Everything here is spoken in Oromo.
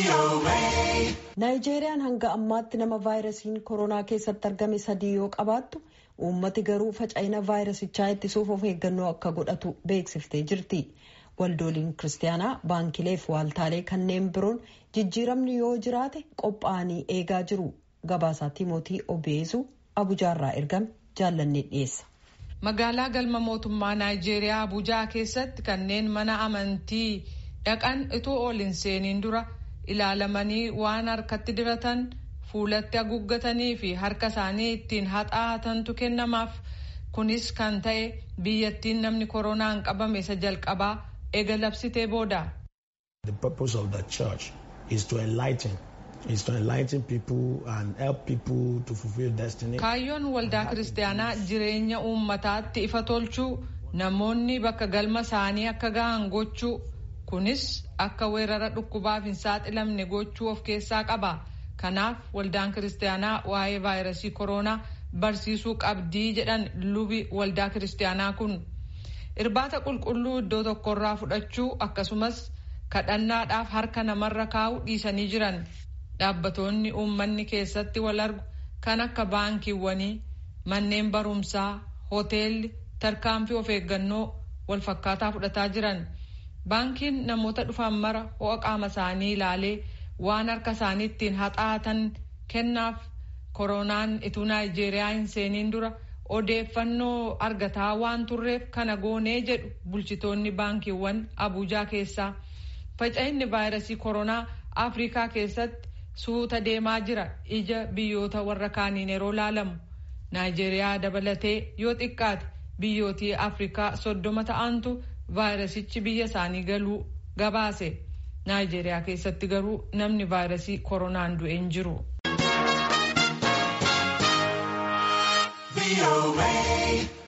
naayijeeriyaan hanga ammaatti nama vaayirasiin koronaa keessatti argame sadii yoo qabaattu uummati garuu faca'ina vaayirasichaa ittisuuf of eeggannoo akka godhatu beeksiftee jirti waldooliin kiristaanaa baankilee fi waaltaalee kanneen biroon jijjiiramni yoo jiraate qophaa'anii eegaa jiru gabaasaa timootii obeezuu abujaarraa ergame jaallannee dhiyeessa. magaalaa galma mootummaa naayijeeriyaa abujaa keessatti kanneen mana amantii dhaqan itoo ol hin seeniin dura ilaalamanii waan harkatti diratan fuulatti haguuggatanii fi harka isaanii ittiin haxaa'atantu kennamaaf kunis kan ta'e biyyattiin namni koronaan qabame isa jalqabaa eega labsitee booda. The purpose of the church is to enlighten is to enlighten people and help people to fulfill destiny. Kaayyoon waldaa kiristaanaa jireenya uummataatti ifa tolchuu namoonni bakka galma isaanii akka gahan gochuu kunis akka weerara dhukkubaaf hin saaxilamne gochuu of keessaa qaba. Kanaaf waldaan kiristaanaa waa'ee vaayirasii koronaa barsiisuu qabdii jedhan lubi waldaa kiristaanaa kun. Irbaata qulqulluu iddoo tokkorraa fudhachuu akkasumas kadhannaadhaaf harka namarra kaa'uu dhiisanii jiran. Dhaabbatoonni uummanni keessatti wal argu kan akka baankiiwwanii, manneen barumsaa, hoteelli tarkaanfii of eeggannoo wal fakkaataa fudhataa jiran. Baankiin namoota dhufan mara ho'a qaama isaanii ilaalee waan harka isaanii ittiin haxaa'atan kennaaf koronaan ituu naayijeeriyaa hin seeniin dura odeeffannoo argataa waan turreef kana goonee jedhu bulchitoonni baankiiwwan abuujaa keessaa. Faca'inni vaayirasii koronaa Afrikaa keessatti suuta deemaa jira ija biyyoota warra kaaniin yeroo laalamu. Naayijeeriyaa dabalatee yoo xiqqaate biyyootii Afrikaa soddoma ta'antu vaayirasichi biyya isaanii galuu gabaase. Naayijeeriyaa keessatti garuu namni vaayirasii koronaan du'e hin jiru.